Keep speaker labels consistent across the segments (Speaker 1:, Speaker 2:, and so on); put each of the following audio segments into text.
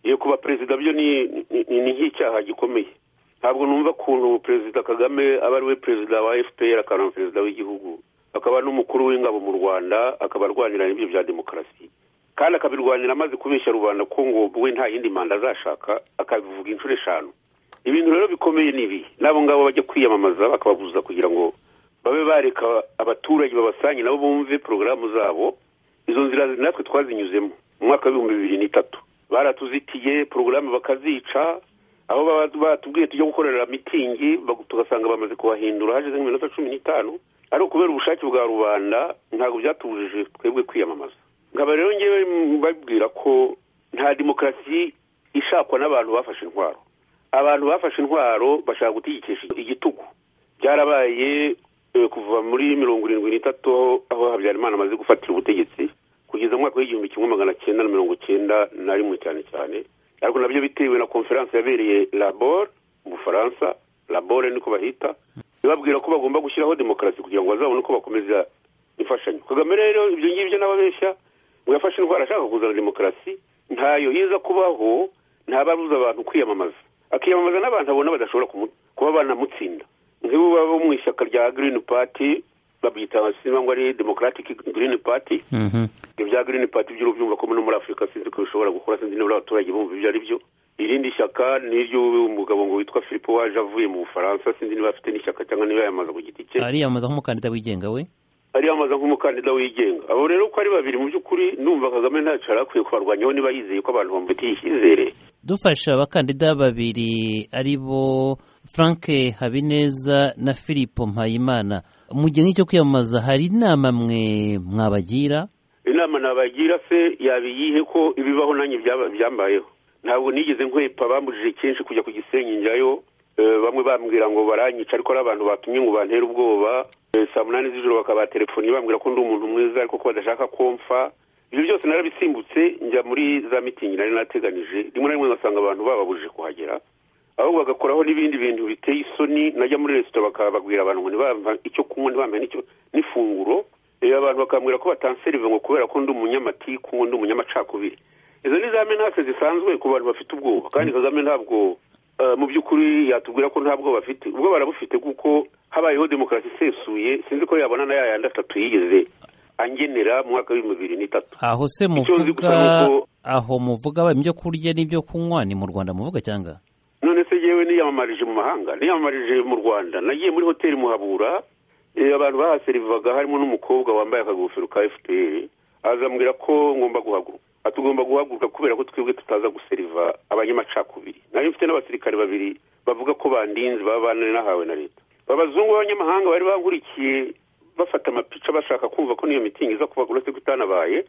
Speaker 1: iyo kuba perezida byo ni nk'icyaha gikomeye ntabwo numva ukuntu perezida kagame aba ari we perezida wa fpr akaba perezida w'igihugu akaba n'umukuru w'ingabo mu rwanda akaba arwanira ibyo bya demokarasi kandi akabirwanira amaze kubeshya rubanda ko ngo we nta yindi manda azashaka akabivuga inshuro eshanu ibintu rero bikomeye ni ibi n'abo ngabo bajya kwiyamamaza bakababuza kugira ngo babe bareka abaturage babasanye nabo bumve porogaramu zabo izo nzira natwe twazinyuzemo mu mwaka w'ibihumbi bibiri n'itatu baratuzitiye porogaramu bakazica aho batubwiye tujya gukorera mitingi tugasanga bamaze kuhahindura hashize nk'iminota cumi n'itanu ariko kubera ubushake bwa rubanda ntabwo byatubujije twebwe kwiyamamaza nkaba rero ngewe babwira ko nta demokarasi ishakwa n'abantu bafashe intwaro abantu bafashe intwaro bashaka gutegekesha igitugu byarabaye kuva muri mirongo irindwi n'itatu aho habyarimana amaze gufatira ubutegetsi kugeza mu mwaka w'igihumbi kimwe magana cyenda na mirongo cyenda na rimwe cyane cyane ariko nabyo bitewe na konferanse yabereye labor mu bufaransa labor niko bahita ibabwira ko bagomba gushyiraho demokarasi kugira ngo bazabone uko bakomeza imfashanyo kagame rero ibyo ngibyo n'ababeshya ngo yafashe indwara ashaka kuzana demokarasi ntayo iza kubaho ntababuza abantu kwiyamamaza akiyamamaza n'abantu abona badashobora kuba banamutsinda nk'ibo baba mu ishyaka rya girini pati babyita simba ngo ari demokaratike girini pati ibya girini pati by'urubyumva ko no muri afurika sinzi ko bishobora gukora sinzi niba abaturage bumva ibyo ari byo irindi shyaka ni iry'umugabo ngo witwa filipo waje avuye mu bufaransa sinzi niba afite n'ishyaka cyangwa niba yayamaza ku giti cye
Speaker 2: ariyamamaza nk'umukandida wigenga we
Speaker 1: ariyamamaza nk'umukandida wigenga abo rero uko ari babiri mu by'ukuri numva kagame ntacyo yari akwiye kubarwanyaho niba yizeye ko abantu bamufitiye icyizere
Speaker 2: dufashe abakandida babiri ari bo frank habineza na philippe mpayimana mu gihe nk'icyo kwiyamamaza hari inama mwe mwabagira
Speaker 1: inama nabagira se yabiyihe ko ibibaho nanjye byambayeho ntabwo nigeze nkwepa bambujije kenshi kujya ku gisenyi njyayo bamwe bambwira ngo baranyica ariko ari abantu batumye ngo bantere ubwoba saa munani z'ijoro bakabatelefoni bambwira ko ndi umuntu mwiza ariko ko badashaka komfa ibyo byose narabisimbutse njya muri za mitingi nari nateganije rimwe na rimwe ngasanga abantu bababujije kuhagera aho bagakoraho n'ibindi bintu biteye isoni najya muri resitora bakababwira abantu ngo ntibampa icyo kunywa ntibampa n'icyo n'ifunguro abantu bakambwira ko batanserive ngo kubera ko ndi umunyamatiku ngo ndi umunyamacakubiri izo ni za menase zisanzwe ku bantu bafite ubwoba kandi kagame ntabwo mu by'ukuri yatubwira ko ntabwo bafite ubwo barabufite kuko habayeho demokarasi isesuye sinzi ko yabona na yayandi atatu yigeze angenera mu mwaka w'ibihumbi bibiri n'itatu
Speaker 2: aho se muvuga aho muvuga ibyo kurya n'ibyo kunywa ni mu rwanda muvuga cyangwa
Speaker 1: none se yewe niyamamarije mu mahanga niyamamarije mu rwanda nagiye muri hoteli muhabura abantu bahaserivaga harimo n'umukobwa wambaye akagofero ka efuperi azambwira ko ngomba guhaguruka tugomba guhaguruka kubera ko twebwe tutaza guseriva abanyamacakubiri nari mfite n'abasirikare babiri bavuga ko bandinze baba banahawe na leta abazungu b'abanyamahanga bari bahurikiye bafata amapica bashaka kumva ko n'iyo mitingi iza kuba uretse ko itanabaye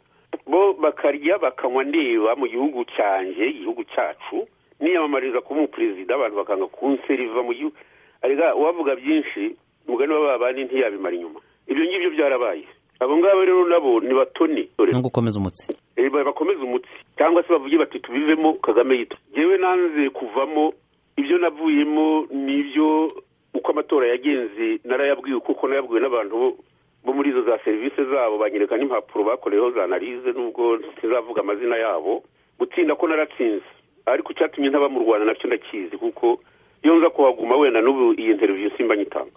Speaker 1: bo bakarya bakanywa ndeba mu gihugu cyanjye igihugu cyacu niyamamariza kuba umuperezida abantu bakanga kunseriva mu gihugu arega uwavuga byinshi umugani w'ababandi ntiyabimara inyuma ibyo ngibyo byarabaye abo ngabo rero nabo ni batoni
Speaker 2: no gukomeza umutsi
Speaker 1: bakomeza umutsi cyangwa se bavuge bati tubivemo kagame yitwa yewe nanze kuvamo ibyo navuyemo ni ibyo uko amatora yagenze narayabwiwe kuko nayabwiwe n'abantu bo muri izo za serivisi zabo banyereka n'impapuro bakoreyeho za analize nubwo ntizavuga amazina yabo gutsinda ko naratsinze ariko icyatumye ntaba mu rwanda nacyo ndakizi kuko iyo nza kuhaguma wenda n'ubu iyi interviyo simba nyitanga